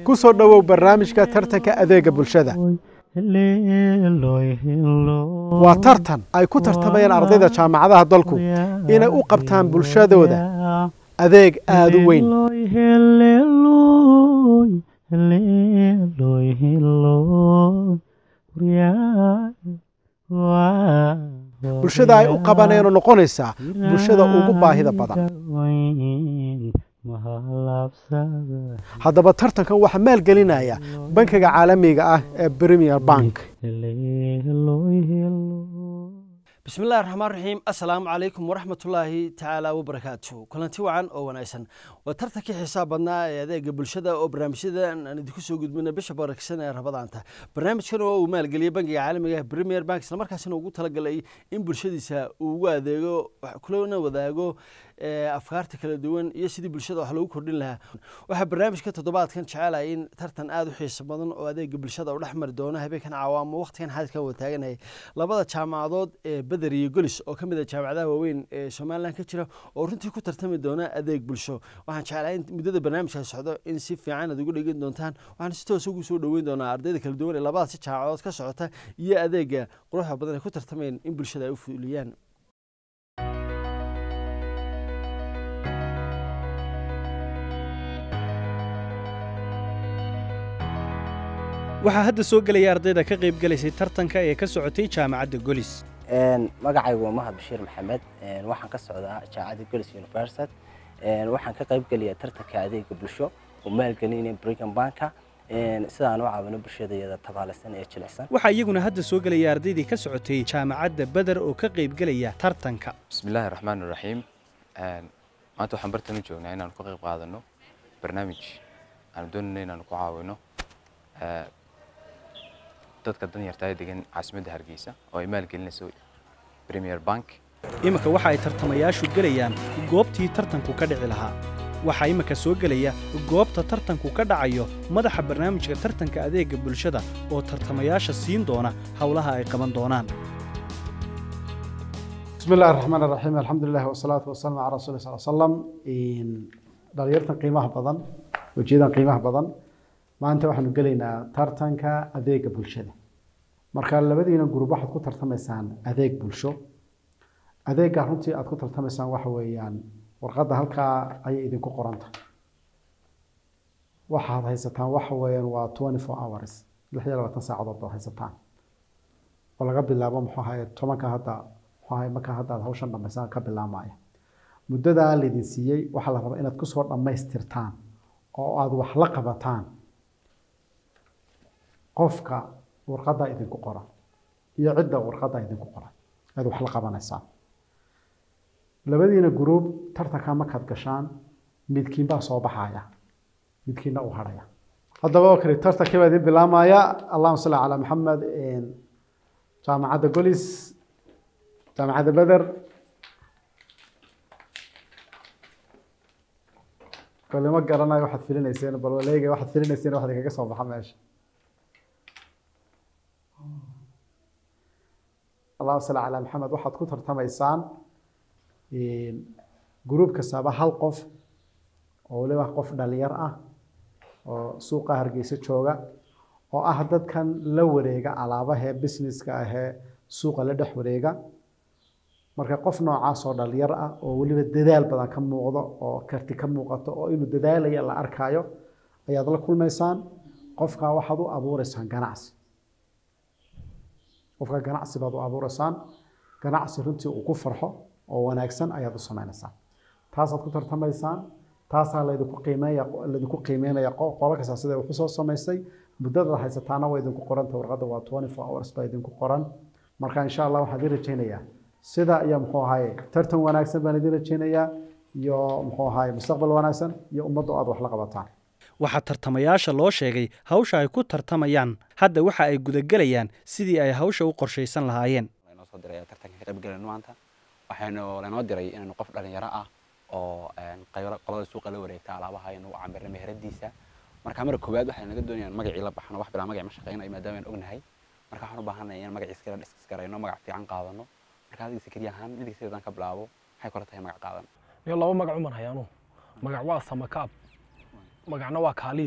ku soo dhowow barnaamijka tartanka adeega bulshada waa tartan ay ku tartamayaan ardayda jaamacadaha dalku inay u qabtaan bulshadooda adeeg aada u weyn bulshada ay u qabanayno noqonaysaa bulshada ugu baahida badan haddaba tartankan waxaa maalgelinaya bankiga caalamiga ah ee premier bank bismi illahi raxmaan raxiim assalaamu calaykum waraxmatullaahi tacaala wabarakaatu kulanti wacan oo wanaagsan waa tartankii xisaab badnaa ee adeega bulshada oo barnaamijyadan aan idinku soo gudbina bisha baraksan ee rabadaanta barnaamijkan oo uu maalgeliyey bankiga caalamiga premier bank islamarkaasina ugu talagalay in bulshadiisa uu ugu adeego kulana wadaago afkaarta kala duwan iyo sidii bulshada wax loogu kordhin lahaa waxaa barnaamijka toddobaadkan jecelaya in tartan aada u xiiso badan oo adeega bulshada u dhex mari doono habeenkan cawaamo waqtigan xadidkan wataaganahay labada jaamacadood ee beder iyo golis oo ka mid a jaamacadaha waaweyn ee somalilan ka jira oo runtii ku tartami doona adeeg bulsho waxaan jeclahay in muddada barnaamijka socdo in si fiican aad ugu dhegan doontaan waxaan si toos ugu soo dhoweyn doonaa ardayda kala duwan ee labadaasi jaamacadood ka socota iyo adeega quruxda badan ay ku tartamayeen in bulshada ay u fuliyaan waxaa hadda soo gelaya ardayda ka qayb gelaysay tartanka ee ka socotay jaamacadda golis magacaygu waa mahad bashiir maxamed waxaan ka socdaa jaamacadda golis university waxaan ka qayb gelaya tartanka adeega bulsho oo maalgelinaya brigham banka sidaan u caawino bulshadayada tabaalaysan ee jilicsan waxaa iyaguna hadda soo gelaya ardaydii ka socotay jaamacadda beder oo ka qayb gelaya tartanka bismillaahi raxmaan raxiim maanta waxaan bartan u joognaa inaanu ka qayb qaadano barnaamij aanu doonayno inaanu ku caawino dadka danyartaa degan caasimadda hargeysa oo ay maalgelinayso premier bank iminka waxa ay tartamayaashu gelayaan goobtii tartanku ka dhici lahaa waxaa iminka soo gelaya goobta tartanku ka dhacayo madaxa barnaamijka tartanka adeega bulshada oo tartamayaasha siin doona howlaha ay qaban doonaan bismi illahi raxmaan raxiim alxamdulilah wasalaatu wasalaamu calaa rasuuli sal slam dhalinyartan qiimaha badan wejiyadan qiimaha badan maanta waxaanu gelaynaa tartanka adeega bulshada marka labadiina gurub waxaad ku tartamaysaan adeeg bulsho adeegga runtii aad ku tartamaysaan waxa weeyaan warqadda halkaa ayay idinku qoranta waxaad haysataan waxa weeyaan waa twenty four hours lix iyo labaatan saacadood baad haysataan oo laga bilaabo muxuu ahaye tobanka hadda muxuu ahaye markaa hadda aad hawshan dhamaysaan ka bilaamaya muddadaa laydin siiyey waxaa la rabaa inaad kusoo dhammaystirtaan oo aad wax la qabataan qofka warqadda idinku qoran iyo cidda warqadda idinku qoran aad wax la qabanaysaan labadiina gruub tartanka markaad gashaan midkiin baa soo baxaya midkiinna uu hadhaya haddaba oo kale tartankii baa idin bilaamaya allahuma salli calaa maxamed jaamacadda golis jaamacadda beder kole ma garanayo waxaad filinayseen bal waleega waxaad filinayseen waxaad kaga soo baxa meesha allahuma salli calaa maxamed waxaad ku tartamaysaan gruub kastaaba hal qof oo waliba qof dhalinyar ah oo suuqa hargeysa jooga oo ah dadkan la wareega alaabahee businesska ahee suuqa la dhex wareega marka qof noocaas oo dhalinyar ah oo weliba dadaal badan ka muuqdo oo karti ka muuqato oo inuu dadaalaya la arkaayo ayaad la kulmaysaan qofkaa waxaad u abuureysaan ganacsi qofka ganacsi baad u abuureysaan ganacsi runtii uu ku farxo oo wanaagsan ayaad u sameynaysaan taasaad ku tartamaysaan taasaa laydinku qiimeeya laydinku qiimeynaya qolo kasta sida wuxuu soo samaystay muddada haysataana waa idinku qoranta warqadda waa twenty four hours baa idinku qoran marka insha allah waxaan idin rajaynayaa sida iyo muxuu ahaye tartan wanaagsan baan idin rajaynayaa iyo muxuu ahaye mustaqbal wanaagsan iyo ummadda aad wax la qabataan waxaa tartamayaasha loo sheegay hawsha ay ku tartamayaan hadda waxa ay gudagelayaan sidii ay hawsha u qorshaysan lahaayeen noo soo diray tartanka ka qayb galayno maanta waxaynu lanoo diray inaynu qof dhalinyaro ah oo qolada suuqa la wareegta alaabaha inuu camirna meheradiisa marka marka koowaad waxay naga doonayaan magacii la baxno wax bilaa magac ma shaqeynayo maadaama aan ognahay marka waxaan u baahanahay in magaciis kala dhiskas garayno magac fiican qaadano marka adiga sakariya ahaan midkiisa haddaan ka bilaabo maxay kula tahay magac qaadan iyo laba magac uman hayaanu magac waa samakaab magacna waa kaaliye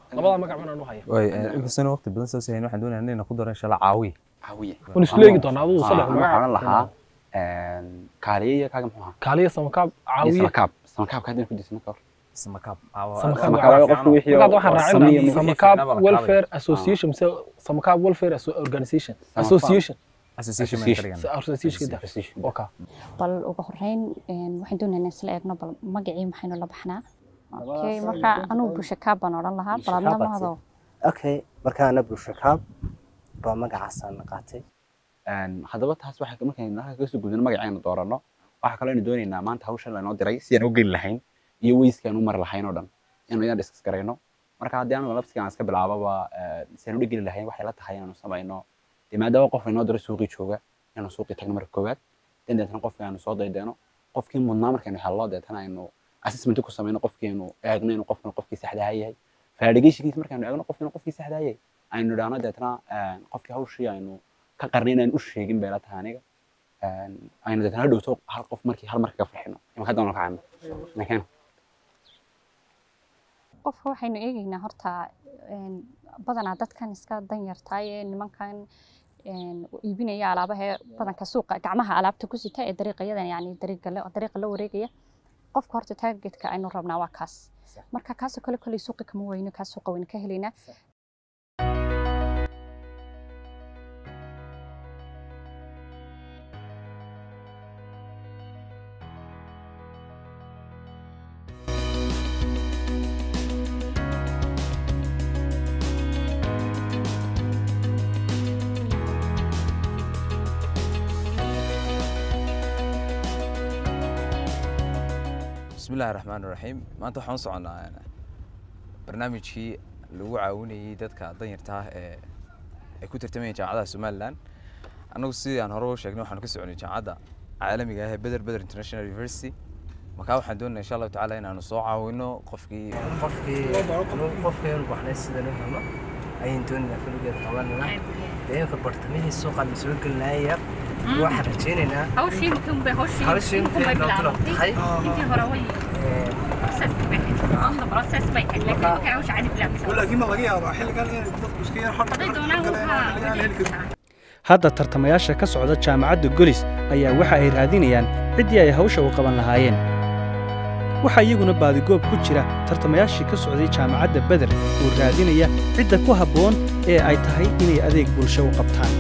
labada magac baan u haya way inkastoo waqti badan soo sahayn waxaan doonayaa inaan ku daro insha allah caawiye caawiye waan isla eegi doonaa adigu saddex waxaan magac lahaa kaaliye iyo kaaga muxuu ahaa kaaliya samakaab iyo caawiye samakaab samakaabka haddii ku disna ka hor samakaab Samakaab samakaab waa qofku wixii markaad waxaan sameeye raacin samakaab welfare association mise samakaab welfare Asso- organization association association Association. association kada oka bal ugu horeyn een, waxaan doonaynaa isla eegno bal magacii maxaynu la baxnaa okay marka anugu bulsha kaab baan odhan lahaa bal adna Bulsho kaab mahado okay markaana bulsho kaab baa magacaasaan qaatay haddaba taas waxaa markaynu halka kasoo gudbino magacaynu dooranno waxaa kaloo aynu doonaynaa maanta hawshan laynoo diray si aan u geli lahayn iyo weyskii aan u mari lahayn oo dhan inaynu iyaan diskas garayno marka haddii anigu laftigaan iska bilaababa si aan u dhegeli lahayn waxay la tahay inaanu samayno dee maadaama qof inoo diro suuqii jooga inaanu suuqii tagno marka koowaad dan deetana qofkii aanu soo daydeeno qofkii mudnaa markaynu hello deetana aynu assessment ku samayno qofkiinu eegno inuu qofkan qofkii saxdaa yahay faadhigeyshigiis markaynu eegno qofkiinu qofkii saxdaa yahay aynu idhaahno deetana qofkii hawshii aynu ka qarnay inaan u sheegin bay la tahay aniga aynu deetana hadhowto hal qof markii hal marka ka farxino imaka hadda ka cayno nakeen qofka waxaynu eegaynaa horta een, badanaa dadkan iska danyartaay ee nimankan een, iibinaya alaabaha ee badanka suuqa gacmaha alaabta ku sita ee dariiqayadan yani dariiqa la dariiqa la wareegaya qofka horta targetka aynu rabnaa waa kaas marka kaasoo kale koley suuqa kama weyno kaas suuqa waynu ka helaynaa بسم الله الرحمن الرحيم maanta waxaan u soconaa barnaamijkii lagu caawinayay dadka danyarta ah ee ay ku tartamayeen jaamacadaha somalilan annagu sidii aan hore u sheegnay waxaanu ka soconay jaamacadda caalamiga ah ee beder beder international university markaa waxaan doonaya insha allahu tacaala inaanu soo caawino qofkii qofkii qofkii inu baxnay sida loo helo ayaan doonaynaa filigeed qabanayna deemka bartamihii suuqa la soo gelinaya waxaan rajaynaynaa hawshii muhiim bay hawshii hawshii muhiim bay muhiim loo bilaabatay tahay. intii hore way process bay ahayd on the process bay ahayd laakiin markay hawsha cadi bilaabtay laakiin ma laga yaabaa xilligan inay dadku iska yar haday doonaan waxaa hadda tartamayaasha ka socda jaamacadda golis ayaa waxa ay raadinayaan ciddii ay hawsha u qaban lahaayeen waxaa iyaguna baadigoob ku jira tartamayaashii ka socday jaamacadda beder oo raadinaya cidda ku habboon ee ay tahay inay adeeg bulsho u qabtaan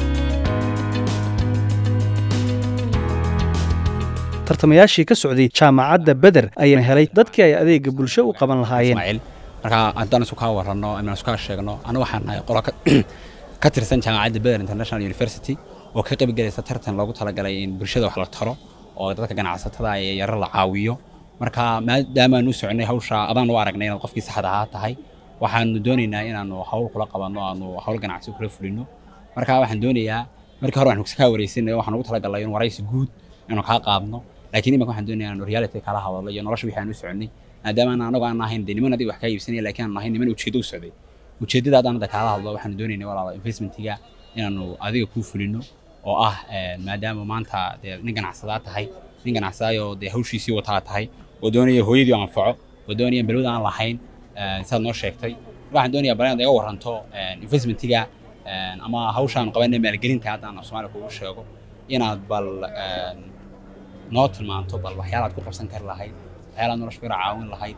tartamayaashii ka socday jaamacadda beder ayaa helay dadkii ay adeegga bulsho u qaban lahaayeen ismaaciil marka haddaan isu kaa waranno ama isu kaa sheegno anigu waxaan nahay qolo ka- ka tirsan jaamacadda beder international university oo ka qayb galaysa tartan loogu talagalay in bulshada wax la taro oo dadka ganacsatada ee yaro la caawiyo marka maadaamaan u soconay hawsha adaan u aragnay inaad qofkii saxda ahaa tahay waxaanu doonaynaa inaanu hawl kula qabanno aanu hawl ganacsi kula fulino marka waxaan doonayaa markii hore waxaan kaa wareysanay waxaan ugu talagalay in waraysi guud inuu kaa qaadno laakiin imanka waxaan doonayaa inaanu reality kala hadalno iyo nolosha wixii aan u soconay maadaama aan anagu aan ahayn dee niman adiga wax kaa iibsanaya laakiin aan ahayn niman ujeedo u socday ujeedada haddaan hadda kaala hadlo waxaanu doonaynay walaala investmentiga inaanu adiga kuu fulino oo ah eh, maadaama maanta dee nin ganacsadaa tahay nin ganacsadaayoo dee hawshiisii wataa tahay oo doonaya hooyadii oo anfaco oo doonaya balwad aan lahayn eh, sidaad noo sheegtay marka waxaan doonayaa bal inaad iga waranto eh, investmentiga eh, ama hawshaan qabanay maalgelinta haddaan af soomaaliya kugu sheego inaad bal eh, noo tilmaanto bal waxyaalaad ku qabsan kari lahayd waxyaalaad nolosha ku yara caawin lahayd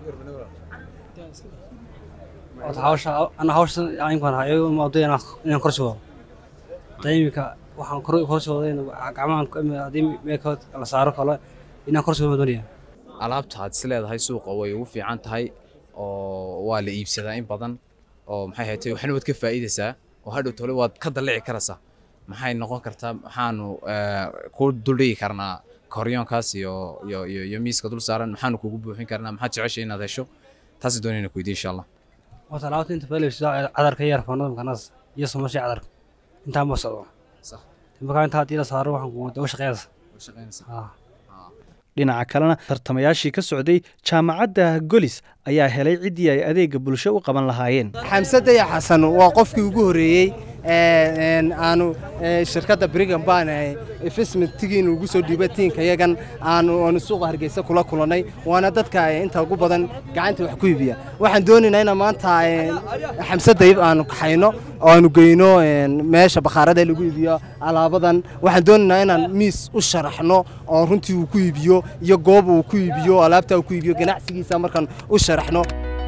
Horta hawsha ana hawsha aynkan hayo moodo inaan inaan kor soo dayimka waxaan kor kor soo waday gacmahan hadii meekood la saaro kale inaan kor soo doonaya alaabta aad is leedahay suuqa way ugu fiican tahay oo waa la iibsadaa in badan oo maxay ahayd waxna waad ka faa'iidaysaa oo hadhow tole waad ka dallici karaysaa maxay noqon kartaa maxaanu eh, ku duldhigi karnaa koryoonkaas iyo iyo iyo iyo miiska dul saaran maxaanu kugu buuxin karnaa maxaad jeceshay inaad hesho taasi doonayna ku weydiin insha allah horta alaabta inta fadhiyo sida cadarka yar foonada makanas iyo samashay cadarka intaan ma socdo sax marka inta hadii la saaro waxaan ku wada u shaqeynaysa dhinaca kalena tartamayaashii ka socday jaamacadda golis ayaa helay ciddii ay adeegga bulsho u qaban lahaayeen xamsada ya xasan waa qofkii ugu horreeyey aanu shirkadda brigham ban investmentigiin ugu soo dhiibay tiinka yagan aanu aanu suuqa hargeysa kula kulannay waana dadka inta ugu badan gacanta wax ku iibiya waxaan doonaynaa inaan maanta xamse dayib aanu kaxayno oo aanu geyno meesha bakhaarada lagu iibiyo alaabadan waxaan doonaynaa inaan miis u sharaxno oo runtii uu ku iibiyo iyo goob uu ku iibiyo alaabta uu ku iibiyo ganacsigiisa markaan u sharaxno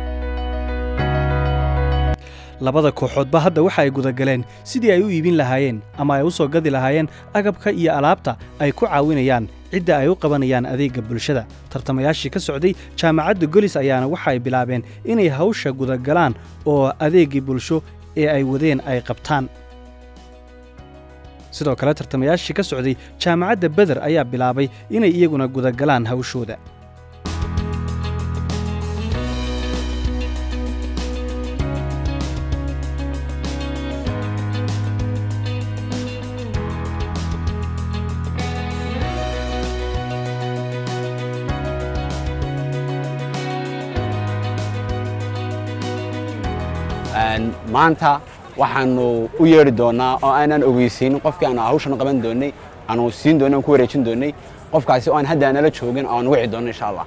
labada kooxoodba hadda waxa ay gudagaleen sidii ay u iibin lahaayeen ama ay u soo gadi lahaayeen agabka iyo alaabta ay ku caawinayaan cidda ay u qabanayaan adeegga bulshada tartamayaashii ka socday jaamacadda golis ayaana waxa ay bilaabeen inay hawsha gudagalaan oo adeeggii bulsho ee ay wadeen ay qabtaan sidoo kale tartamayaashii ka socday jaamacadda beder ayaa bilaabay inay iyaguna gudagalaan hawshooda maanta waxaanu u yeedhi doonaa oo aanan ogeysiin qofkii aanu hawshan qaban doonay aanu siin doonay aan ku wareejin doonay qofkaasi oo aan hadda nala joogin oo aan wici doono insha allah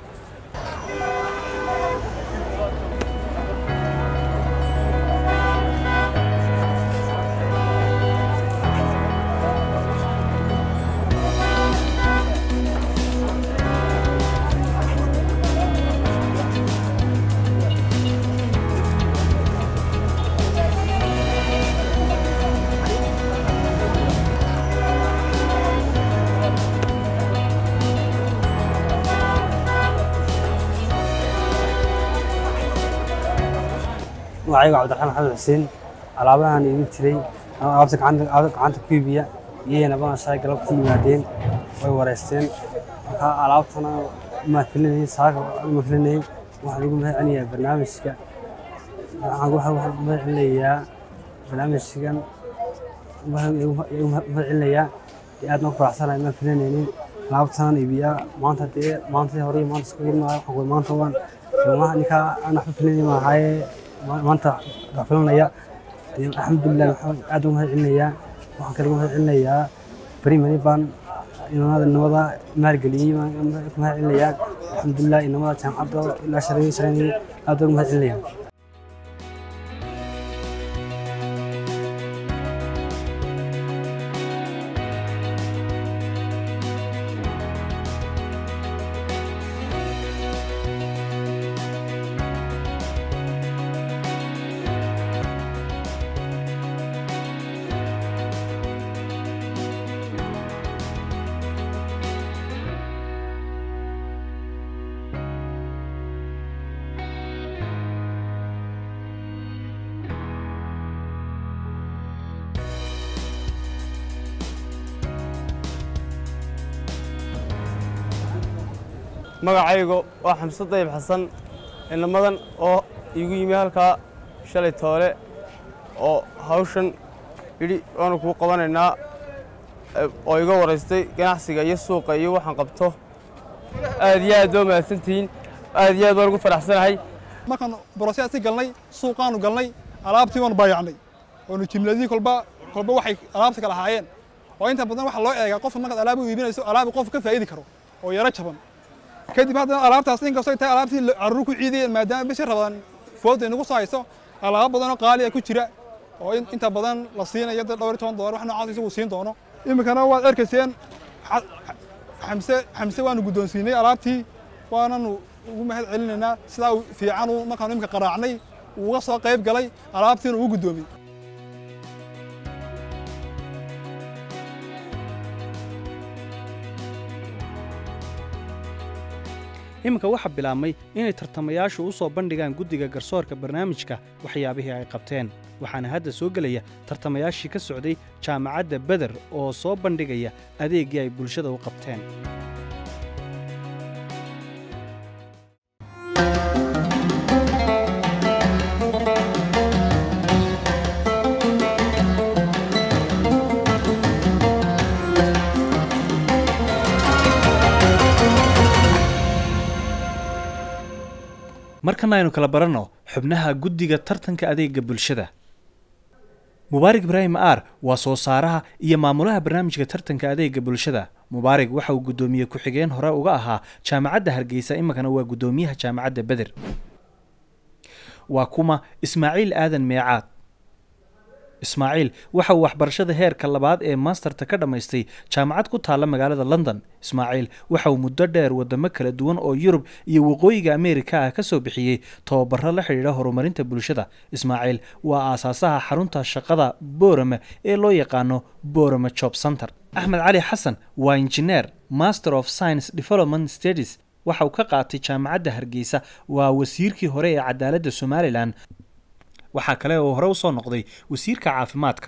magacayga cabdiraxmaan maxamed xuseen alaabahan iibin jiray alaabta gacanta ku iibiya iyayna badansaa galabtii yimaadeen way wareysteen marka alaabtana ma filinayay saaka ma filinayay waxaan ugu mahad celinayaa barnaamijka waxaan mahad celinayaa barnaamijkan mahad celinayaa aad ma faraxsanahay ma filinaynin alaabtanan iibiyaa maanta dee maanta hore maanta iska gurmaayo waxaan maanta waan ninkaa aan waxba filinay maahaye maanta waa filanaya alxamdulilah aad ugu mahad celinayaa waxaan kale ugu mahad celinayaa primary baan inamada inamada maalgeliyey ku mahad celinayaa alxamdulilah inamada jaamacadda ilaa shareeyay shareeyay aad ugu mahad celinayaa magacaygu waa xamse dayib xasan inamadan oo iigu yimi halkaa shalay toole oo hawshan yidhi waanu kuu qabanaynaa oo iga waraystay ganacsiga iyo suuqa iyo waxaan qabto aad iyo aad baa mahadsantihiin aad iyo aad baan ugu faraxsanahay markaan borosyaasi galnay suuqaanu galnay alaabtii waanu baayacnay oonu jimladii kolba kolba waxay alaabta kala ahaayeen oo inta badan waxaa loo eegaa qofka markaad alaab u iibinayso alaabu qofka ka faa'idi karo oo yaro jaban kadib haddana alaabtaas inkastoo tahay alaabtii carruur ku ciidayeen maadaama bishii rabadaan fooda inagu soo hayso alaabo badanoo qaali ah ku jira oo inta badan la siinayo dad dhowr iyo toban dolar wax noocaas isagu siin doono iminkana waad arkayseen xamse xamse waanu guddoonsiinay alaabtii waananu ugu mahad celinaynaa sidaa fiican markaanu iminka qaraacnay uga soo qayb galay alaabtiina ugu guddoomiyey iminka waxaa bilaabmay inay tartamayaashu u soo bandhigaan guddiga garsoorka barnaamijka waxyaabihii ay qabteen waxaana hadda soo gelaya tartamayaashii ka socday jaamacadda beder oo soo bandhigaya adeeggii ay bulshada u qabteen markana aynu kala baranno xubnaha guddiga tartanka adeegga bulshada mubaarig ibraahim aar waa soo saaraha iyo maamulaha barnaamijka tartanka adeega bulshada mubaarig waxa uu guddoomiye ku-xigeen hore uga ahaa jaamacadda hargeysa iminkana waa guddoomiyaha jaamacadda beder waa kuma ismaaciil aadan meecaad ismaaciil waxa uu waxbarashada heerka labaad ee masterta ka dhammaystay jaamacad ku taalla magaalada london ismaaciil waxa uu muddo dheer wadamo kala duwan oo yurub iyo waqooyiga ameerika ah ka soo bixiyey tababaro la xidhiidha horumarinta bulshada ismaaciil waa aasaasaha xarunta shaqada boorame ee loo yaqaano boorame job center axmed cali xasan waa injineer master of science development studies waxa uu ka qaatay jaamacadda hargeysa waa wasiirkii hore ee cadaaladda somalilan waxaa kale oo hore usoo noqday wasiirka caafimaadka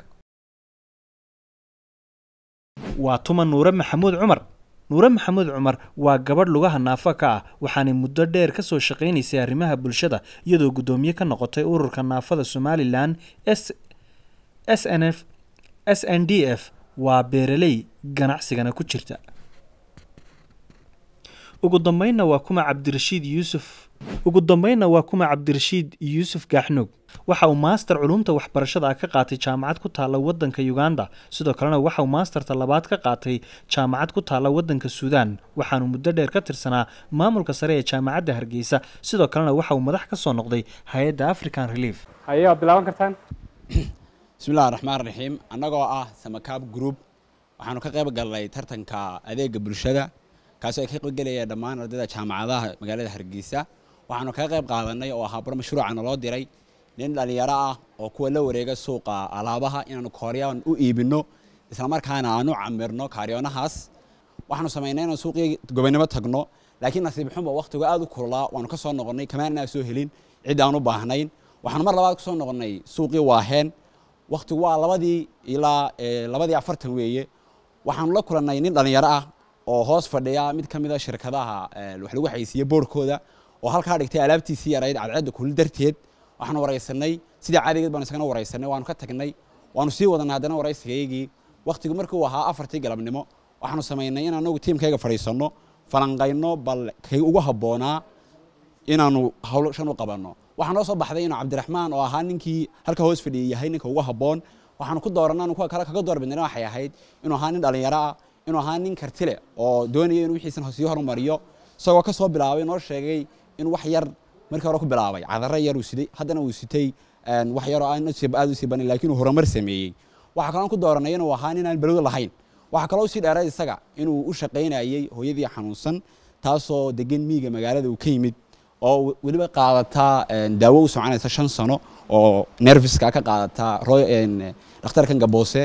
waa tuma nuure maxamuud cumar nuure maxamuud cumar waa gabadh lugaha naafo ka ah waxaanay muddo dheer ka soo shaqaynaysay arrimaha bulshada iyadoo guddoomiye ka noqotay ururka naafada somalilan s s n f s n d f waa beeraley ganacsigana ku jirta ugu dambeynna waa kuma cabdirashiid yuusuf ugu dambeynna waa kuma cabdirashiid yuusuf gaaxnuug waxa uu maaster culumta waxbarashada ah ka qaatay jaamacad ku taalla waddanka uganda sidoo kalena waxa uu maasterta labaad ka qaatay jaamacad ku taalla waddanka suudaan waxaanu muddo dheer ka tirsanaa maamulka sare ee jaamacadda hargeysa sidoo kalena waxa uu madax ka soo noqday hay-adda african relief haye waad bilaaban kartaan bismillahi raxmaan raxiim annagoo ah samakaab group waxaanu ka qayb galnay tartanka adeega bulshada kaasoo ay ka qaybgelayeen dhammaan ardayda jaamacadaha magaalada hargeysa waxaanu kaga qayb qaadanay oo ahaa bar mashruuca naloo diray nin dhalinyaro ah oo kuwa la wareega suuqa alaabaha inaanu kooryan u iibino islamarkaana aanu camirno kaariyoonahaas waxaanu samaynay inaan suuqii gobonimo tagno laakiin nasiib xunba waqtigu aad u kululaa waanu ka soo noqonnay kamaanaa soo helin cid aan u baahnayn waxaanu mar labaad kusoo noqonnay suuqii waaheen waqtigu waa labadii ilaa labadii afartan weeye waxaanu la kulannay nin dhalinyaro ah oo hoos fadhiya mid ka mid a shirkadaha wax lagu xaysiiye boorkooda oo halkaa dhigtay alaabtiisii yarayd cadceedda kulul darteed waxaanu waraysanay sidii caadigeed baanu isagana waraysanay waanu ka tagnay waanu sii wadanay haddana waraysigaygii waqtigu markii uu ahaa afartii galabnimo waxaanu samaynay in anagu tiimkayga fadhiisanno falanqayno bal kay ugu habboonaa inaanu hawshan u qabanno waxaa noo soo baxday inuu cabdiraxmaan oo ahaa ninkii halka hoos fadhiyay yahay ninka ugu habboon waxaanu ku dooranay anu kuwa kale kaga doorbidnayna waxay ahayd inuu ahaa nin dhalinyaro ah inuu ahaa nin karti leh oo doonaya inuu wixiisan sii horumariyo isagoo ka soo bilaabay noo sheegay in wax yar markii hore ku bilaabay cadaro yar uu siday haddana uu sitay wax yaroo aan aad u sii banin laakiin uu horumar sameeyey waxaa kaloo ku dooranay inuu ahaa nin aan balowda lahayn waxaa kaloo sii dheeray isaga inuu u shaqaynayay hooyadii xanuunsan taasoo degan miiga magaalada uu ka yimid oo weliba qaadataa daawo u soconaysa shan sano oo nerviska ka qaadataa dhakhtarkan gaboose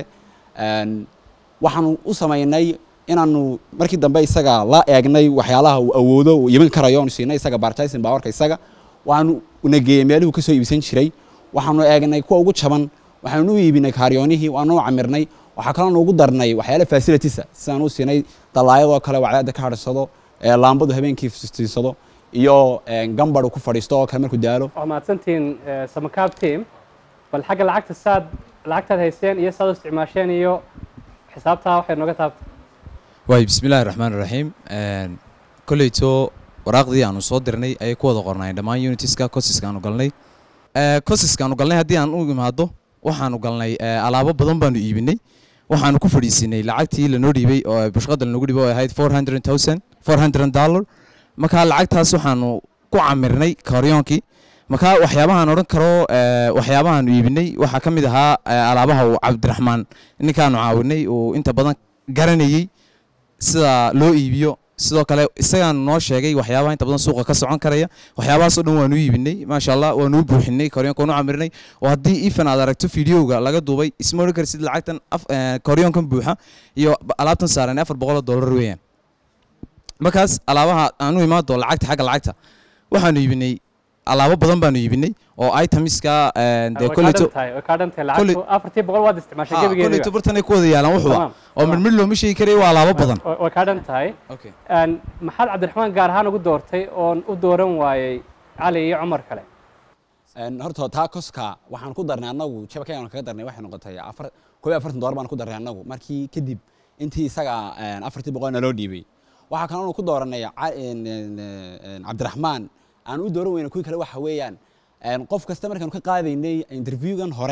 waxaanu u samaynay inaanu markii dambe isaga la eegnay waxyaalaha uu awoodo uu iibin karayo aanu siinay isaga bartisin baawarka isaga waxaanu nageeyey meelihuu ka soo iibsan jiray waxaanu eegnay kuwa ugu jaban waxaanu u iibinay kaaryoonihii waanu u camirnay waxaa kaloo ugu darnay waxyaala fasilitisa sidaan u siinay dalaayadoo kale wacdaada ka hadhsado laambadu habeenkii fistiisado iyo gambadhu ku fadhiisto oo kale markuu daalo waa mahadsantihiin samakaab team bal xagga lacagta saad lacagtaad haysteen iyo saad u isticmaasheen iyo xisaabtaa waxay nooga taabtay waay bismillahi raxmaan raxiim kolleyto waraaqdii aanu soo dirnay ayay ku wada qornaayeen dhammaan unitiska cosiska aanu galnay cosiska aanu galnay haddii aan u imaado waxaanu galnay alaabo badan baanu iibinay waxaanu ku fadhiisinay lacagtii lanoo dhiibay oo bushqada lanogu dhiibay oo ahayd four hundred thousand four hundred dollar markaa lacagtaas waxaanu ku camirnay karyoonkii markaa waxyaabahaan odhan karo waxyaabahaanu iibinay waxaa ka mid ahaa alaabaha uu cabdiraxmaan ninkaanu caawinay uu inta badan garanayey sida loo iibiyo sidoo kale isagaanu noo sheegay waxyaabaha inta badan suuqa ka socon karaya waxyaabahaasoo dhan waanu iibinay maasha allah waanu u buuxinay koryoonka waanu camirnay oo haddii ifan aad aragto fideoga laga duubay isma odhan karsid lacagtan koryoonkan buuxa iyo alaabtan saaran afar boqol oo dollar weeyaan markaas alaabaha aanu imaado lacagta xagga lacagta waxaanu iibinay alaabo badan baanu iibinay oo itemiska dee koleyto afartii boqol waad isticmaashay gebigeediba koleyto bartanay ku wada yaalaan wuxuba oo midmid looma sheegi karay waa alaabo badan way kaa dhan tahay maxaad cabdiraxmaan gaar ahaan ugu doortay oon u dooran waayey cali iyo cumar kale horta taa koska waxaan ku darnay annagu jabka aan kaga darnay waxay noqotay afar koob iyo afartan dollar baan ku darnay annagu markii kadib intii isaga afartii boqol naloo dhiibay waxaa kaloo ku dooranay cabdiraxmaan aan u dooran weyna kuwii kale waxa weeyaan qof kasta markaanu ka qaadaynay interviewgan hore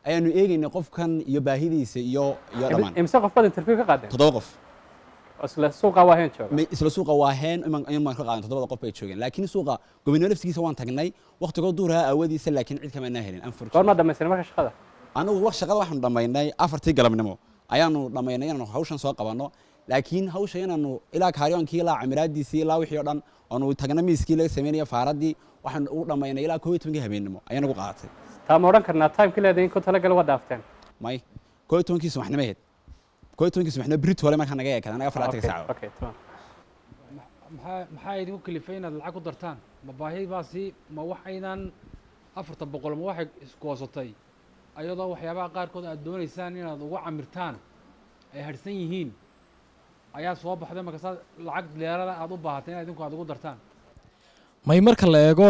ayaanu eegaynay qofkan iyo baahidiisa iyo iyo dhammaan imse qof baad interview ka qaadeen toddoba qof oo isla suuqa waa heen jooga Ma- isla suuqa waa heen iman iman baan ka qaadan toddobada qof bay joogeen laakiin suuqa gobonimo laftigiisa waan tagnay waqtigoo duuraha aawadiisa laakiin cid kama helin goormaa dhammaysan marka shaqada anigu wax shaqada waxaanu dhammaynay afartii galabnimo ayaanu dhammaynay inaanu hawshan soo qabanno laakiin hawsha inaanu ilaa kaariyoonkii ilaa camiraadiisii ilaa wixii oo dhan oonu tagna miiskii laga sameynaya faaradii waxaanu u dhammaynay ilaa koob iyo tobankii habeennimo ayaan ugu qaadatay taa ma odhan karnaa timeka leedahay in ku talagal waa dhaafteen may koob iyo tobankii subaxnimo ahayd koob iyo tobankii subaxnimo brit hore markaa naga eekada anaga faraatanka saaco okay tamam maxaa maxaa idinku kalifay inaad lacag ku dartaan ma baahidaasi ma wax aydan afartan boqol ma waxay isgoosatay ayadoo waxyaabaha qaarkood aad doonaysaan inaad ugu camirtaan ay harsan yihiin ayaa soo baxday markaasaa lacag dheerada aad u baahatay inaad idinku aad ugu dartaan may marka la eego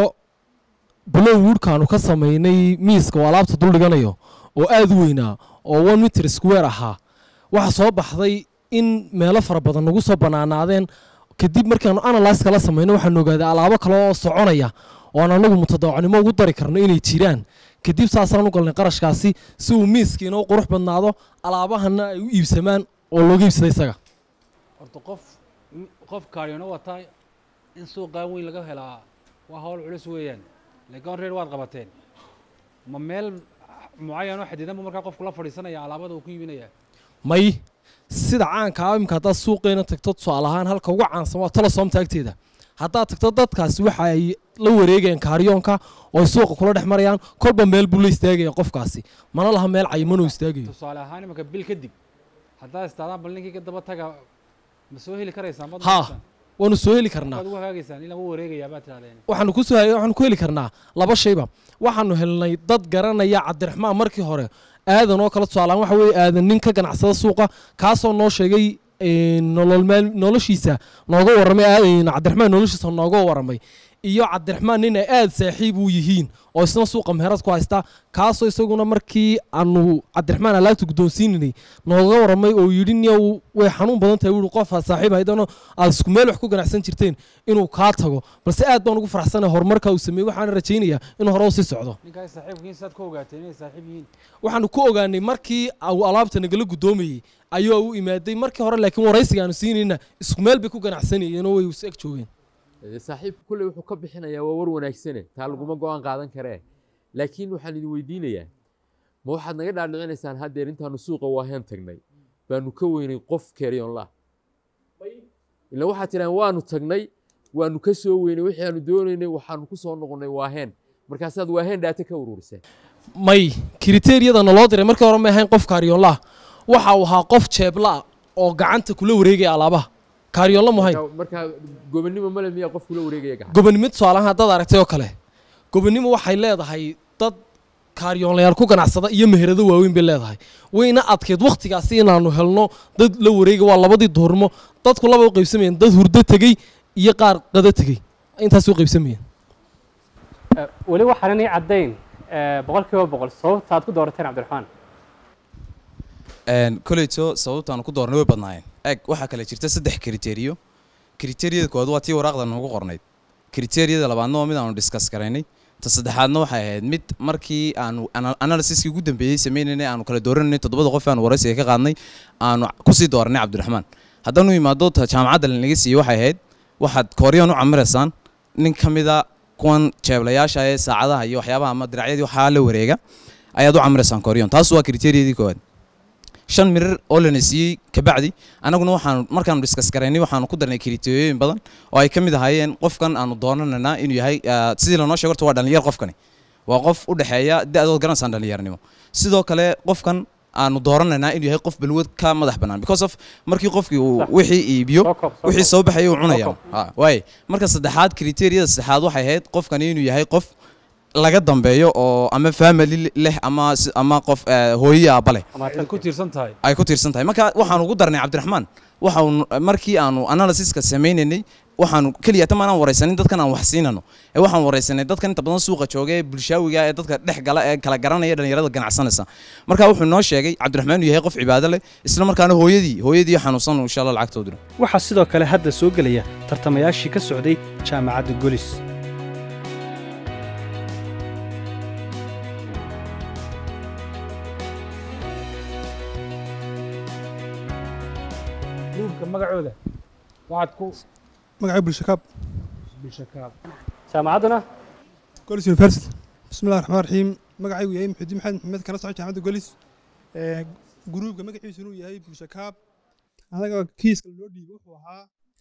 blow woodkaanu ka samaynay miiska oo alaabta dul dhiganayo oo aad u weynaa oo one meter square ahaa waxaa soo baxday in meelo fara badan nagu soo bannaanaadeen kadib markaanu analyska la samaynay waxaanu ogaaday alaabo kale oo soconaya oo aan anagu mutadawacanimo ugu dari karno inay jiraan kadib saasaan u galnay qarashkaasi si uu miiskiina u qurux badnaado alaabahana ay u iibsamaan oo looga iibsada isaga horta qof qof kaariyona wataa in suuqaa weyn laga helaa waa hawl culus weeyaan laakiin reer waad qabateen ma meel mucayan oo xadidan buu markaa qofku la fadhiisanaya alaabada uu ku iibinaya may sida caanka ah imika haddaad suuqeena tagto tusaale ahaan halka ugu caansan waa telesoomta agteeda haddaad tagto dadkaasi waxa ay la wareegayaan kaaryoonka oo ay suuqa kula dhex marayaan kolba meel buu la istaagaya qofkaasi mana laha meel cayimanuu istaagayo tusaale ahaan imanka bil kadib haddaad istaadaan bal ninkii ka daba taga ma soo heli karaysaan ma haa waanu soo heli karnaa waad ugu hagaagaysaan ilaa u wareegayaa baad tirahdeen waxaanu ku soo waxaanu ku heli karnaa laba shayba waxaanu helnay dad garanaya cabdiraxmaan markii hore aadan oo kale tusaalaan waxa weeye aadan nin ka ganacsada suuqa kaasoo noo sheegay nolol maal noloshiisa nooga warramay aadan cabdiraxmaan noloshiisa nooga warramay iyo cabdiraxmaan nin ay aad saaxiib u yihiin oo isna suuqa meherad ku haysta kaasoo isaguna markii aanu cabdiraxmaan alaabta guddoonsiinanay nooga warramay oo yidhi niyow way xanuun badan tahay wuhi qof aad saaxiib haydano aad isku meel wax ku ganacsan jirteen inuu kaa tago balse aad baan ugu faraxsanay horumarka uu sameeyey waxaana rajaynayaa inuu hore u sii socdo ninkaas saaxiibkiin saad ku ogaateen inay saaxiib yihiin waxaanu ku ogaanay markii uu alaabta nagala guddoomayey ayuu u imaaday markii hore laakiin waraysiga aanu siinayna isku meel bay ku ganacsanayeen oo way is eg joogeen saaxiibka kulley wuxuu ka bixinayaa waa war wanaagsane taa laguma go-aan qaadan karee laakiin waxaan idin weydiinayaa ma waxaad naga dhaadhicinaysaan haddeer intaanu suuqa waaheen tagnay baanu ka weynay qof keryonla ila waxaad tidhahan waanu tagnay waanu ka soo weynay wixii aanu doonaynay waxaanu ku soo noqonnay waaheen markaasaad waaheen dhaata ka ururiseen may kriteeriyada naloo diray markii hore ma ahayn qof kaaryoonlaah waxa uu ahaa qof jeebla oo gacanta kula wareegaya alaabaha kaaryoonla muhayn markaa gobonnimo male miyaa qof kula wareegaya gacan gobonnimo tusaalahaan haddaad aragtay oo kale gobonnimo waxay leedahay dad kaaryoonlayaal ku ganacsada iyo meherado waaweyn bay leedahay wayna adkeyd wakhtigaasi inaanu helno dad la wareega waa labadii duhurnimo dadku laba u qaybsamayeen dad hurdo tegey iyo qaar qado tegey intaas u qaybsamayeen weli waxaanan ii caddayn boqol kiiba boqol sababta aad ku doorateen cabdiraxmaan koleyto sababtaanu ku doornay way badnaayeen eg waxaa kale jirta saddex kriteriyo kriteriyada koowaad waa tii waraaqda noogu qornayd kriteriyada labaadna waa mid aanu diskas garaynay ta saddexaadna waxay ahayd mid markii aanu analysiskii ugu dambeeyey sameynaynay aanu kala dooranay toddobada qof aanu waraysiga ka qaadnay aanu kusii dooranay cabdiraxmaan haddaanu imaado ta jaamacadda lanaga siiyey waxay ahayd waxaad kooriyaan u camiraysaan nin ka mida kuwan jeeblayaasha ee saacadaha iyo waxyaabaha ama diracyadii waxaa la wareega ayaad u camiraysaan kooriyon taas waa kriteriyadii koowaad shan mirir oo lana siiyey kabacdi anaguna waxaanu markaanu diskas garaynay waxaanu ku darnay kriteriyooyin badan oo ay ka mid ahaayeen qofkan aanu doonanaynaa inuu yahay sidii lanoo sheego horta waa dhalinyar qofkani waa qof u dhexeeya da-dood garanaysaan dhalinyarnimo sidoo kale qofkan aanu dooranaynaa inuu yahay qof balwad ka madax bannaan because of markii qofkii uu wixii iibiyo wixii soo baxaya uu cunaya waaye marka saddexaad kriteriyada saddexaad waxay ahayd qofkani inuu yahay qof laga dambeeyo oo ama family leh ama ama qof hooyo aabba leh ay ku tiirsan tahay ay ku tiirsan tahay marka waxaanu ugu darnay cabdiraxmaan waxaanu markii aanu analysiska sameynaynay waxaanu keliya tama aan waraysanin dadkan aan wax siinano ee waxaan waraysanay dadkan inta badan suuqa jooga ee bulshaawiga ee dadka dhex gala ee kala garanaya dhalinyarada ganacsanaysa marka wuxuu noo sheegay cabdiraxmaan inuu yahay qof cibaado leh isla markaana hooyadii hooyadii xanuunsan insha allah lacagtoo diro waxaa sidoo kale hadda soo gelaya tartamayaashii ka socday jaamacadda golis gruubka magacooda waxaad ku magacay bulshakaab bulshakaab jaamacadduna golis university bismillahi raxmaan raxiim magacaygu yahay maxudiin maxamed maxamed kala soco jaamacadda golis gruubka magaciisu inuu yahay bulshakaab anaga kiiska loo dhiibay wuxuu ahaa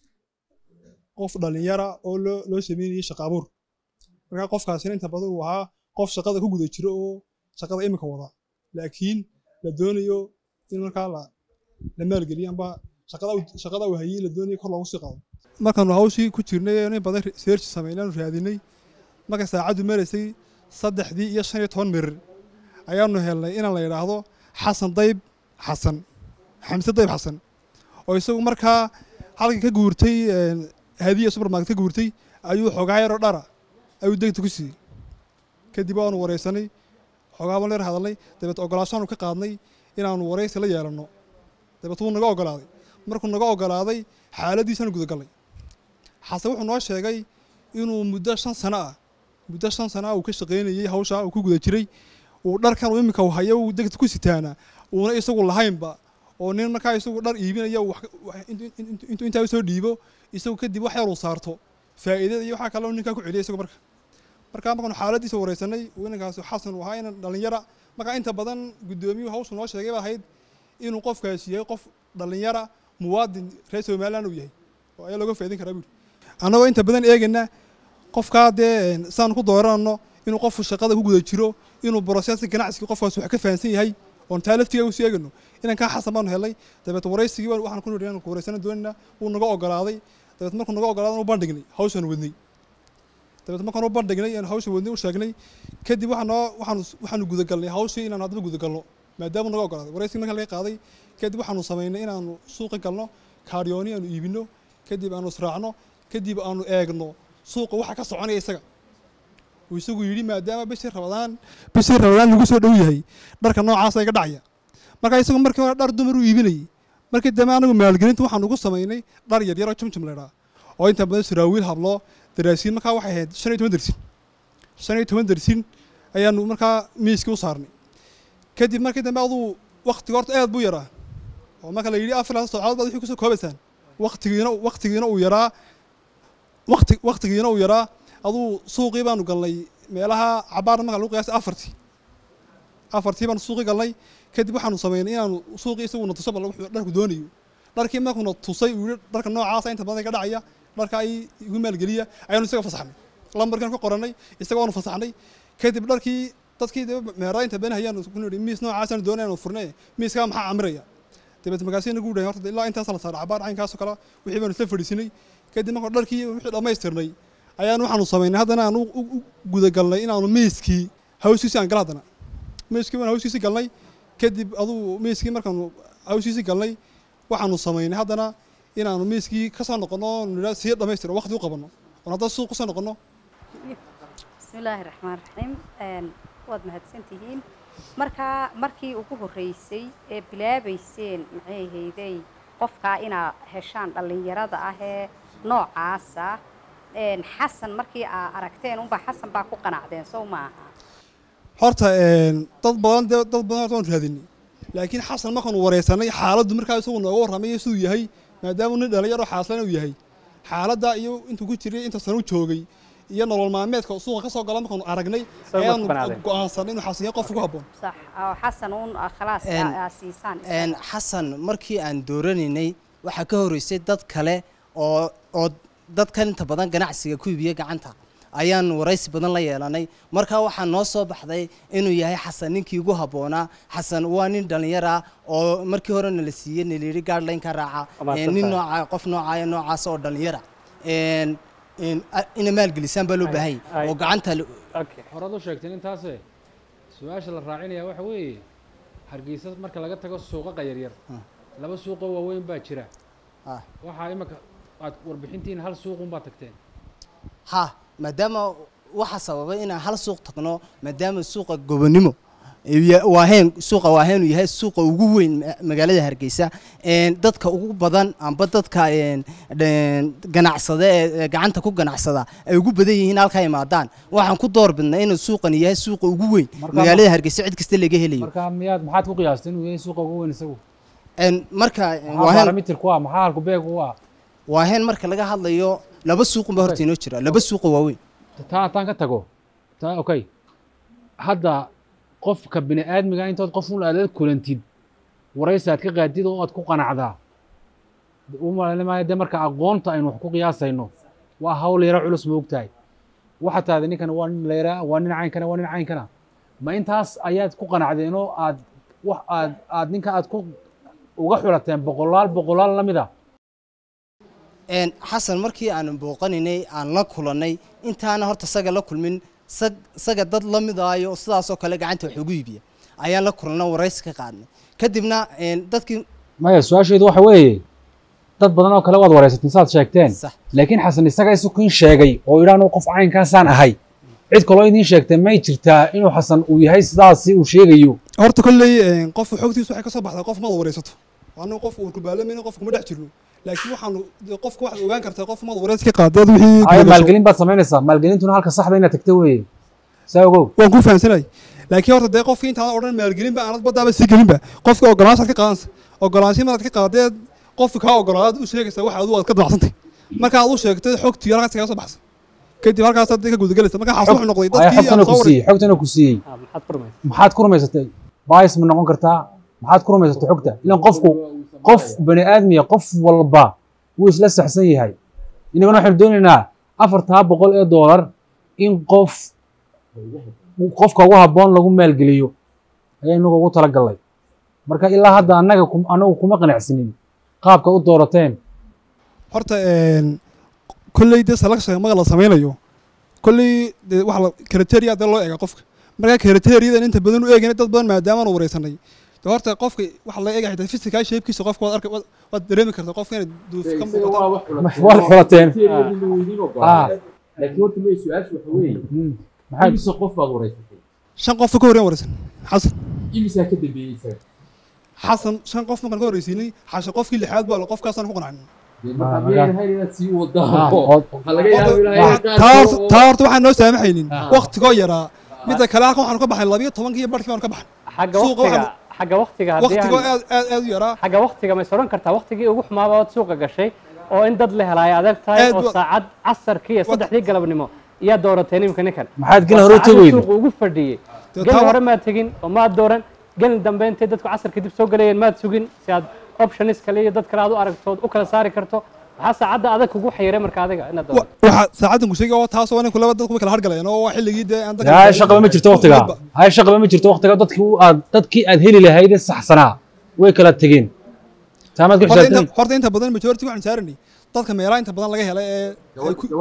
qof dhalinyara oo loo loo sameynayay shaqa abuur markaa qofkaasina inta badan uu ahaa qof shaqada ku guda jiro oo shaqada imika wada laakiin la doonayo in markaa la la maalgeliyo amba shaqada uu- shaqada uu hayay la doonayo kor loogu sii qaado markaanu hawshii ku jirnay in badan research sameynay aanu raadinay marka saacaddu maraysay saddexdii iyo shan iyo toban mirir ayaanu helnay inaan la yidhaahdo xasan dayb xasan xamse dayb xasan oo isagu markaa halkii ka guurtay een, hadiya supermarket ka guurtay ayuu xoogaa yaroo dhara ayuu degta ku siiyey kadib waanu wareysanay xoogaa baan leer hadalnay dabeet ogolaashaanu ka qaadnay inaanu wareysi la yeelanno dabeet wuu naga ogolaaday markuu naga ogolaaday xaaladiisaanu gudagalnay xase wuxuu noo sheegay inuu muddo shan sano ah muddo shan sano ah uu ka shaqaynayey hawshaa uu ku guda jiray uu dharkan uu iminka uu hayo uu degta ku sitaana uuna isagu lahaynba oo nin markaa isagu dhar iibinaya uu wax- wax- intuu intuu- intuu intaa usoo dhiibo isagu kadib wax yar uu saarto faa'iidada iyo waxaa kaloo ninkaa ku celiya isagu marka markaa markaanu xaaladiisa wareysanay uu inankaasi xasan uu ahaa inan dhalinyara markaa inta badan guddoomiyuhu hawshu noo sheegay ba ahayd inuu qofkaasi yahay qof dhalinyara muwaadin reer somaliland uu yahay oo ayaa looga faa'iidin karaa buuri annagoo inta badan eegana qofkaa dee saan ku dooranno inuu qofku shaqada ku guda jiro inuu broseska ganacsiga qofkaas wax ka fahansan yahay oon taa laftiga usii eegano inankaa xasan baanu helnay dabeet waraysigii waan- waxaan ku nidhi inaan ku waraysana doonayna wuu naga ogolaaday dabeet markuu naga ogolaadan u bandhignay hawshaan wadnay dabeet markaan u bandhignay aan hawsha wadnay u sheegnay kadib waxaa noo waxaanu waxaanu gudagalnay hawshii inaanu haddaba gudagalno maadaama naga ogolaaday waraysigii markaan laga qaaday kadib waxaanu samaynay inaanu suuqa galno kaaryooni aanu iibino kadib aanu israacno kadib aanu eegno suuqa waxa ka soconaya isaga uu isagu yidhi maadaama bishii rabadaan bishii rabadaan lagu soo dhow yahay dharka noocaasa iga dhacaya marka isagu markii hore dhar dumar u iibinayay markii dambe anagu maalgelinta waxaanu ku samaynay dhar yaryar oo jumjum laydhaa oo inta badan saraawiil hablo daraasiin markaa waxay ahayd shan iyo toban dersin shan iyo toban dersin ayaanu markaa miiskii u saarnay kadib markii dambe aduu waktiga horta aad buu yaraa oo marka la yidhi afar saacadood baad wixii kusoo koobaysaan waktigiina waktigiina uu yaraa wakti waktigiina uu yaraa aduu suuqii baanu galnay meelaha cabaarna marka lagu qiyaasay afartii afartii baanu suuqii galnay kadib waxaanu samaynay inaanu suuqii isaguna tuso bal wuxuu dharku doonayo dharkii markuuna tusay uu yidhi dharka noocaasa inta badan iga dhacaya dharka ay igu maalgeliya ayaanu isaga fasaxnay lambarkiina ka qorannay isaga waanu fasaxnay kadib dharkii dadkii dee meeraa inta badan hayaanu ku nidhi miis noocaasaan doonayaanu furnay miiskaa maxaa camiraya dabeet markaasina gu dhahay horta ilaa intaas la saaray cabaar caynkaasoo kale wixii baanu isla fadhiisinay kadib marka dharkii wixii dhammaystirnay ayaan waxaanu samaynay haddana aan u u- u gudagalnay inaanu miiskii hawsiisi aan gal haddana miiskii baan hawsiisi galnay kadib aduu miiskii markaanu hawsiisi galnay waxaanu samaynay haddana inaanu miiskii ka soo noqonno nidhaa sii dhammaystiro waqti u qabanno oon haddana suuq ku soo noqonno bismillaahi raxmaan raxiim Een, waad mahadsantihiin markaa markii ugu horreysay ee bilaabayseen maxay ahaydey qofkaa inaa heshaan dhallinyarada ah ee noocaasa een, xasan markii aa aragteen unbaa xasan baa ku qanacdeen sow maaha horta een, dad badan dee dad badan horta waan raadinay laakiin xasan markaanu wareysanay xaaladdu markaa isagu nooga warramay iyo siduu yahay maadaama nin dhalinyaro xaaslan uu yahay xaaladda iyo intuu ku jiray inta sano u joogay iyo nolol maalmeedka suuqa ka soo gala markaanu aragnay Soo ayaanu qanacdeen. go'aansanay inuu xasan yahay qof ugu habboon sax oo xasan uun ah, khalaas Een, aa- aa siisaan een, xasan markii aan dooranaynay waxaa ka horeysay dad kale oo oo dadkan inta badan ganacsiga ku iibiya gacanta ayaan waraysi badan la yeelanay markaa waxaa noo soo baxday inuu yahay xasan ninkii ugu habboonaa xasan waa nin dhallinyar ah oo markii horena la siiyey naliiri gaadhlayn ka raaca Ama een, nin asaltahay. nooca qof noocaaya noocaas oo dhallinyara een een a- ina maalgelisaan baa loo baahay oo gacanta la- horaad u sheegteen intaase su-aasha la raacinaya waxa weeye hargeysa marka laga tago suuqaqa yaryar laba suuqoo waaweyn baa jira waxaa imika aad warbixintiin hal suuqun baa tagteen ha maadaama waxa sababay inaan hal suuq tagno maadaama suuqa gobonimo iyo- waaheen suuqa waaheen uu yahay suuqa ugu weyn ma- magaalada hargeysa een, dadka ugu badan amba dadka een, een, ganacsada ee ee gacanta ku ganacsada ay ugu badan yihiin halkaa imaadaan waxaan ku door bidnay inuu suuqani yahay suuqa ugu weyn Marka- magaalada hargeysa cid kasta laga helayo marka miyaad maxaad ku qiyaastay inuu yahay suuqa ugu weyn isagu Een, marka maxaa waaheen barometerku ah maxaa halku beegu ah waaheen marka laga hadlayo laba suuqun baa horta inoo jira laba suuqa waaweyn taa taan ka tago taa okay hadda qofka bini aadmiga intood qof un aad la kulantid waraysi aad ka qaadid oo aad ku qanacdaa u malaynayo dee marka aqoonta aynu wax ku qiyaasayno waa hawl yaro culus ma ogtahay waxa taada ninkan waa nin layraa waa nin caynkana waa nin caynkana ma intaas ayaad ku qanacdeen oo aad wax aad aad ninka aad ku uga xulateen boqolaal boqolaal la mid a Een, xasan markii aan booqaninay aan la kulannay intaana horta saga la kulmin sag- saga dad la midaayo sidaasoo kale gacanta wax ugu iibiya ayaan la kulannay waraysi ka qaadnay kadibna een, dadkii maya su-aasheedu waxa weeye dad badan oo kale waad waraysateen saad sheegteen laakiin xasan isaga isukiin sheegay oo idhaanu qof caynkaasaan ahay cid kaloo idiin sheegtay may jirtaa inuu xasan uu yahay sidaasi uu sheegayo horta kolley een, qofka xogtiisa waxay ka soo baxdaa qof maad waraysato anigu qof uu kubaalamayna qof kuma dhex jirno laakiin waxaanu dee qofka waxaad ogaan kartaa qof maad waraysi ka qaadaad wixii ay gudagasho. maalgelin baad samaynaysaa maalgelintuna halka saxda inaad tagta weeye saa ogow waan ku fahamsanay laakiin horta dee qofkii intaan odhan maalgelinba aanad baddaaba sii gelinba qofka ogolaanshaad ka qaadansa ogolaanshihi maraad ka qaadadeed qofka kaa ogolaadaad u sheegaysaa waxa adigu aad ka danacsantay marka aad u sheegtay xogtii halkaas kaga soo baxsa kadib halkaasaad dee ka gudagelaysa marka xaas wuxuu noqday ay dadkii xogtana aan ku soo waray siiyey xogtana ku siiyey maxaad ku rumaysatay baayis ma noqon kartaa maxaad ku rumaysatay xogta ilan qofku qof bani aadmiya qof walba wuu isla saxsan yahay inagana waxaynu doonaynaa afartaa boqol ee doolar in qof qofka ugu habboon lagu maalgeliyo ayaa inagu ugu talagalnay marka ilaa hadda annaga kum- anagu kuma qanacsinin qaabka u doorateen horta een, kolley dee selection maga la samaynayo kolley dee waxa la criteria dee loo eega qofka marka criteriadan inta badan u eegayna dad badan maadaama aan wareysanay dee horta qofka waxa la eegaya xitaa physical shapekiisa qofka waad arka waad- waad dareemi kartaa qofka inay duuf ka muuqato waa xulateen Ah. laakiin horta may su-aashu waxa weeye maxaa- imise qof baad wareysatay shan qof ka horreyn wareysan xasan imisaa ka dambeeyey isaga xasan shan qof markaan ka horreysiinay xashan qofkii lixaad baa qofkaasaan ku qanacnay Dee marka miyayna ahayn inaad sii wadaan Ah, oo oo- waxaa laga yaabaa ilaahay qaar taa kale horta- oo- taa horta waxaan noo saamaxaynin Ah. waqtigoo yaraa midda kale halkan waxaanu ka baxnay labiyo tobankii iyo barhkii baanu ka baxnay xagga Suuqa waqtiga waxaanu- xagga waqtiga haddii waqtigoo aan- aad aad aad u yaraa xagga waqtiga ma is odhan kartaa waqtigii ugu xumaaba ood suuqa gashay oo in dad la helaayo adag tahay Aad oo wa- saacad casarkii iyo saddexdii galabnimo iyaa doorateen imika ninkan Maxaad gelin Waa hore u saacadii tegaynin? suuqa ugu fadhiyey Dee gelin taa- hore maad tegin oo maad dooran gelin dambe intay dadku casarka dib soo galayeen maad sugin si aad optionis kale iyo dad kale aad u aragtood u kala saari karto maxaa saacadda adag kugu xayiray marka adiga inaad doorato waxaa saacaddan ku sheegay oo taasoo ninku laba dadku way kala hargalayeen oo waa xilligii dee aan dadka- hay shaqaba ma jirto waqtiga hay shaqaba ma jirto waqtiga dadkii u aad dadkii aad heli lahayd ee saxsanaa way kala tegeen taamaad ku horta inta- xisaabtan horta inta badan majority waxaan saaranay dadka meelaha inta badan laga helay ee ay ku-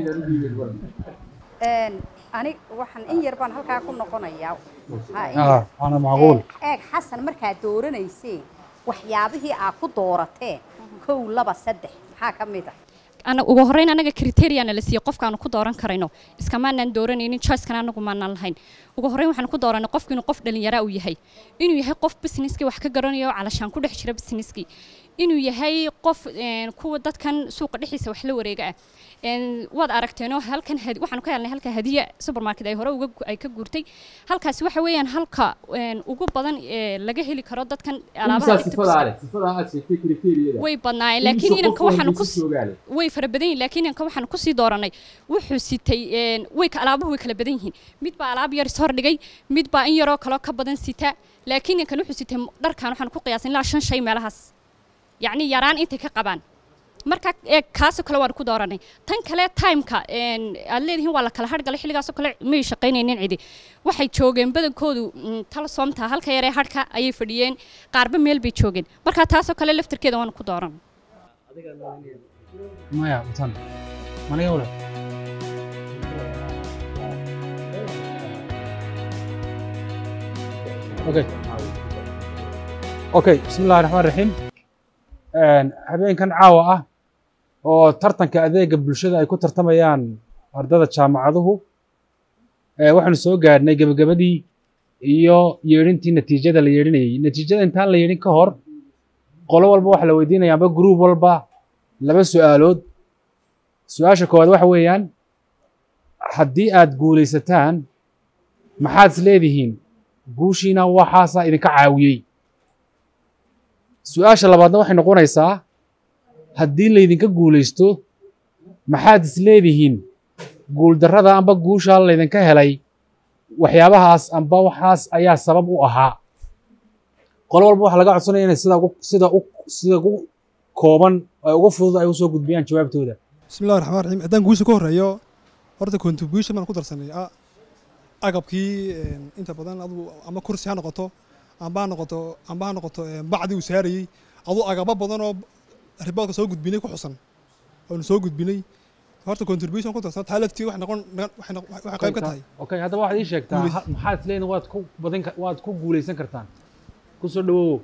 Een, ani waxaan in yar baan halkaa ku noqonayaa Ha, in Ah, yar. waana macquul. Ee, eeg xasan markaad dooranayseen waxyaabihii aad ku doorateen kow laba saddex maxaa ka mid ah ana ugu horreyn anaga criteriana la siiyey qofkaanu ku dooran karayno iskamaanaan dooranaynin choicekana anagu maanaan lahayn ugu horreyn waxaan ku dooranay qofku inuu qof dhalinyara uu yahay inuu yahay qof businesskii wax ka garanayo calashaan ku dhex jira businesskii inuu yahay qof een, kuwa dadkan suuqa dhexdiisa wax la wareega ah Een, waad aragteenoo halkan had- waxaanu ka helnay halka hadiya supermarket ay hore uga gu- ay ka guurtay halkaasi waxa weeyaan halka een, ugu badan ee laga heli karo dadkan alaabaha imisaa dhigta sifadaa leh sifadaa aad sheegtay kriteeriyada way badnaayeen laakiin inanka waxaanu ku joogaale way fara badan yihiin laakiin inanka waxaanu kusii dooranay wuxuu sitay een, way ka alaabuhu way kala badan yihiin mid baa alaab yar is hordhigay mid baa in yaroo kaloo ka badan sita laakiin inankan wuxuu sitay dharkan waxaanu ku qiyaasin ilaa shan shay meelahaas yacni yaraan intay ka qabaan marka ee kaasoo kale waan ku dooranay tan kale timeka een, aad leedihiin waa la kala hargalay xilligaasoo kale may shaqaynaynin cidi waxay joogeen badankoodu mm, tala soomta halka yaree harka ayay fadhiyeen qaarba meel bay joogeen marka taasoo kale laftarkeeda waan ku dooran maya watan maniga wala okay okay bismi illahi raxmaan raxiim habeenkan caawa ah oo tartanka adeega bulshada ay ku tartamayaan ardada jaamacaduhu ee waxaanu soo gaadhnay gebagabadii iyo yeedhintii natiijada la yeedhinayay natiijada intaan la yeedhin ka hor qolo walba waxa la weydiinaya amba group walba laba su'aalood su-aasha koowaad waxa weeyaan haddii aad guulaysataan maxaad is leedihiin guushiina waxaasaa idinka caawiyey su-aasha labaadna waxay noqonaysaa haddii laydinka guulaysto maxaad isleedihiin guuldarrada amba guushaa laydinka helay waxyaabahaas amba waxaas ayaa sabab u ahaa qolo walba waxaa laga codsanaya inay sida ugu sida u sida ugu kooban ee ugu fudud ay usoo gudbiyaan jawaabtooda bismillahi raxmaan raxiim haddaan guusha ka horreeyo horta contribution baan ku darsanay a- agabkii een, inta badan adigu ama kursi ha noqoto amba ha noqoto amba ha noqoto een, bacdii uu saarayey aduu agabo badan oo riboodka soo gudbinay ku xusan oonu soo gudbinay horta contribution ku darsan taa laftii waxay noqon waxay noq- waxay qayb ka tahay okay haddaba waxaad ii sheegtaa Guulays- ha- maxaad isleedihin waad ku badin ka- waad ku guulaysan kartaan kusoo dhawow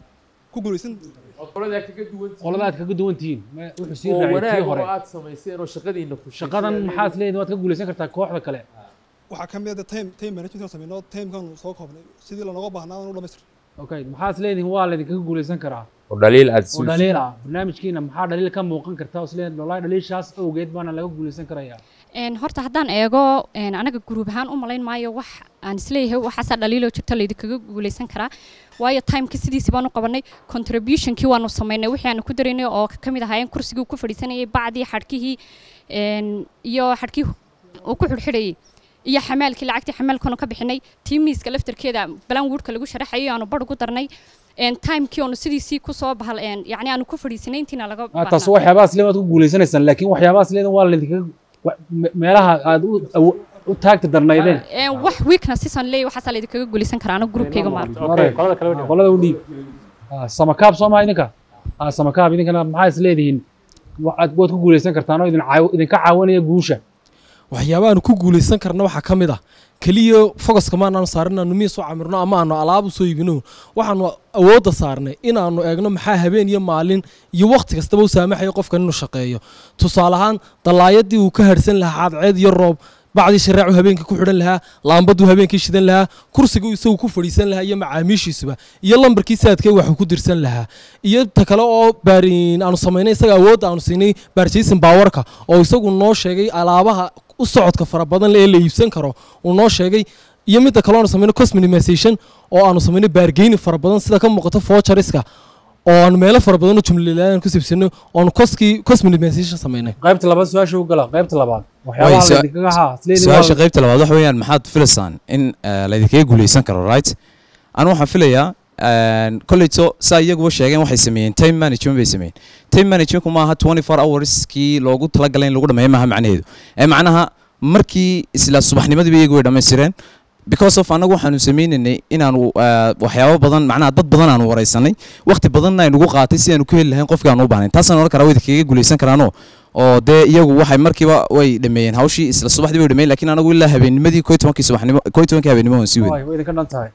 ku guulaysan qoladaa kaga duwan qoladaad kaga duwan tihiin ma- wuxuu sii oo raacay tii wanaag oo hore aad samayseen oo shaqadiina ku shaqadan maxaad isleedihin waad ka guulaysan kartaa kooxda kale waxaa ka mid ah time time management aan sameynoo timekan soo koobnay sidii lanooga baahnaa aan u dhamaystir okay maxaad isleedihin waa laydinkaga guulaysan karaa oo dhaliil aad oo dhaliil ah barnaamijkiina maxaa dhaliil ka muuqan karta oo isleedihin wallahi dhaliishaas awgeed baana laga guulaysan karayaa Een, horta haddaan eego een, anaga guruub ahaan u malayn maayo wax aan isleeyahay waxaasaa dhaliiloo jirta laydinkaga guulaysan karaa waayo timeka sidiisi baan u qabanay contributionkii waanu samaynay wixii aanu ku daraynay oo ka mid ahaayeen kursigii uu ku fadhiisanayay bacdii xadhkihii een, iyo xadhkii uu ku xidhxidhayay iyo xamaalkii lacagtii xamaalkanu ka bixinay tii miiska laftarkeeda balan woodka lagu sharaxayay aanu bar ugu darnay een, timekii aanu sidiisii kusoo bahal een, yacni aanu ku fadhiisanay intiina laga Ah, taas waxyaabahaas le waad ku guulaysanaysaan laakiin waxyaabahaas leedan waa laydinkaga wa- me- meelaha aad u awo- u taagta darnaydeen Een, wax weaknesses aan leeyahay waxaasaa laydinkaga guulaysan karaa aniga groupkayga maarta Hore, qolada u dhiib Ah, samakaab soo maa idinka Ah, samakaab idinkana maxaa is leedihiin waxaad waad ku guulaysan kartaan oo idin caaw- idinka caawinaya guusha waxyaabaha aanu ku guulaysan karna waxaa ka mid ah keliya focuska ma aanu saarin inaanu miis u camirno ama aanu alaab u soo iibino waxaanu awoodda saarnay inaanu eegno maxaa habeen iyo maalin iyo wakhti kastaba u saamaxayo qofkan inuu shaqeeyo tusaale ahaan dallaayadii uu ka harsan lahaa cadceed iyo roob bacdii shareecu habeenkii ku xidhan lahaa laambaduu habeenkii shidan lahaa kursiguu isagu ku fadhiisan lahaa iyo macaamiishiisuba iyo lambarkii saadkee waxuu ku dirsan lahaa iyo ta kale oo baarin aanu samaynay isaga awoodda aanu siinay baarjaysin baawarka oo isagu noo sheegay alaabaha u socodka fara badan ee la iibsan karo uu noo sheegay iyo midda kale aanu samaynay cost minimization oo aanu samaynay baargeyni fara badan sida ka muuqata voucheriska oo aanu meelo fara badan oo jumlalaan ku sibsano oonu coskii cost minimization samaynay qaybta labaad su-aasha u gala qaybta labaad Way, waxyaabaha su- laydinkaga haa isleedihin su-aasha waa- qaybta labaad waxa weeyaan maxaad filaysaan in eh, laydinkaga guulaysan karo right anu waxaan filayaa kolleyto saa iyaguba sheegeen waxay sameeyeen time management bay sameeyeen time managementku maaha 24 hours kii loogu talagalay in lagu dhameeyo maaha macnaheedu ee macnaha markii isla subaxnimadiiba iyagu way dhammaystireen because of annagu waxaanu sameynaynay inaanu eh, waxyaabo badan macnaha dad badan aanu wareysanay waqti badanna ay nagu qaatay si aanu ku heli lahayn qofkii aanu u baahnayn taasaan oran karaa way idinkaga guulaysan karaano oo dee iyagu waxay markiiba way dhameeyeen hawshii isla subaxdii way dhameeyeen laakiin anagu ilaa habeennimadii koo iyo tobankii subaxnimo koo iyo tobankii habeenimo waan sii wadnay Waay, way idinka dhan tahay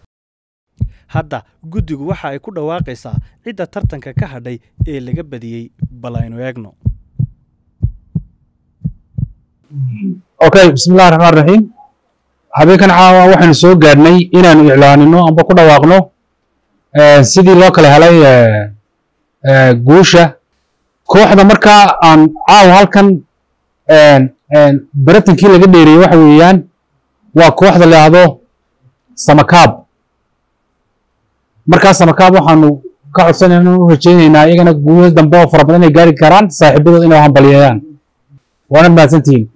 hadda guddigu waxa ay ku dhawaaqaysaa cidda tartanka ka hadhay ee laga badiyey bal aynu eegno okay bismillahi raxmaan raxiim habeenkan caawa waxaynu soo gaadhnay inaanu iclaanino amba ku dhawaaqno eh, sidii loo kala helay eh, eh, guusha kooxda markaa aan caawa halkan en, en, baratankii laga dheeriyey waxa weeyaan waa kooxda la yidhaahdo samakaab markaa samakaab waxaanu ka codsanayna u rajaynaynaa iyagana guulo dambe oo fara badan inay gaari karaan saaxiibadood inay hambalyeeyaan waana mahadsantihiin